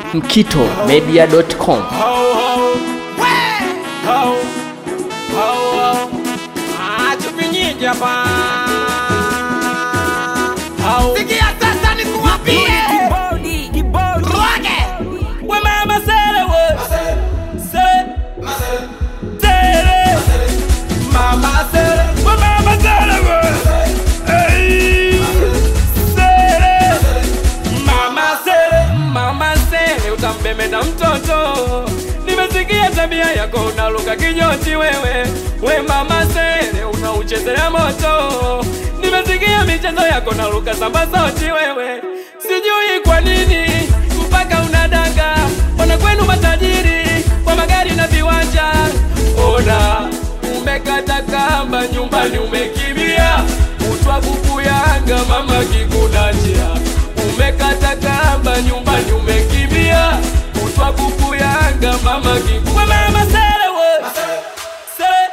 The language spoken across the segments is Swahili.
mkitomedia.com. Sikia sasa nikuambie. Roge. We mama sele we Sele Sele Mama sele We mama sele we Hey Sele Mama sele Mama sele utambemeda mtoto Nimesikia tabia yako unaluka kinyoti wewe We mama sele unauchezea moto Nimesikia michezo yako naluka samba sauti wewe Sijui kwa nini mpaka unadanga Wana kwenu matajiri kwa magari na viwanja Ona umekata kamba nyumbani umekimbia Utwa buku yanga mama kikunachia Umekata kamba nyumbani umekimbia Utwa buku yanga mama kiku We mama sele we Sele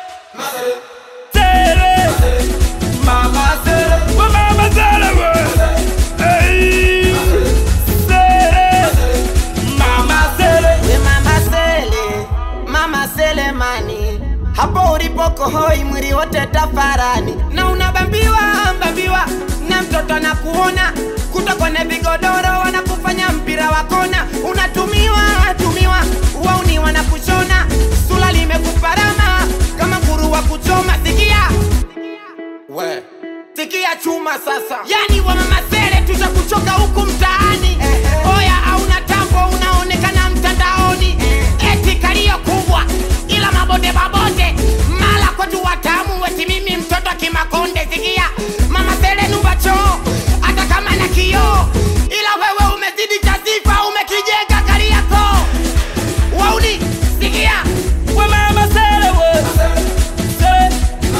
Sele Mama sele We mama sele we Hey Sele Mama sele We mama sele, mama sele mani hapo ulipoko hoi mwili wote tafarani na unabambiwa bambiwa na mtoto anakuona kuta kwenye vigodoro wanakufanya mpira wa kona unatumiwa tumiwa wauni wanakushona sula limekuparama kama nguru wa kuchoma sikia we sikia chuma sasa yani wa mama sele tutakuchoka huku mtaani oya auna tambo unaonekana mtandaoni eti kalio kubwa ila mabonde mabonde mala kwetu watamu weti mimi mtoto kimakonde sikia mama sele numba choo hata kama na kioo ila wewe umezidi cha sifa umekijenga kaliako wauni sikia We mama sele we Sele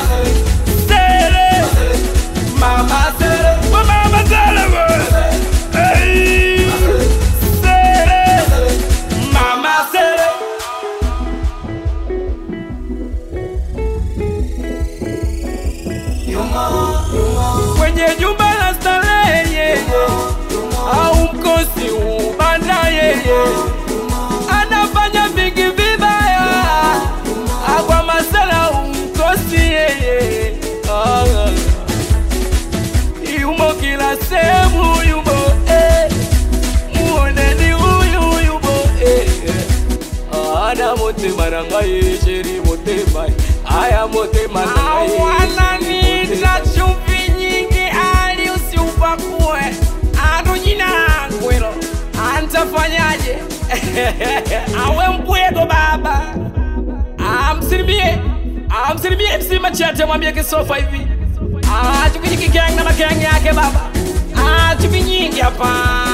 Sele Mama sele We mama sele we Hey Sele Mama sele Kwenye jumba la starehe yeye au mkosi ubanda yeye anafanya vingi vibaya akwa masala umkosi yeye Ah, yumo kila sehemu yumo eh. muoneni huyu yumo eh. ana motema na ngai sheri motema aya motema na ngai wananiita chumvi nyingi ali usiupakue ando jina langu hilo antafanyaje awe mpwego baba amsilimie amsilimie msima chate mwambie kisofa hivi Ah, chuki nyingi gang na magang yake baba Ah, chuki nyingi hapa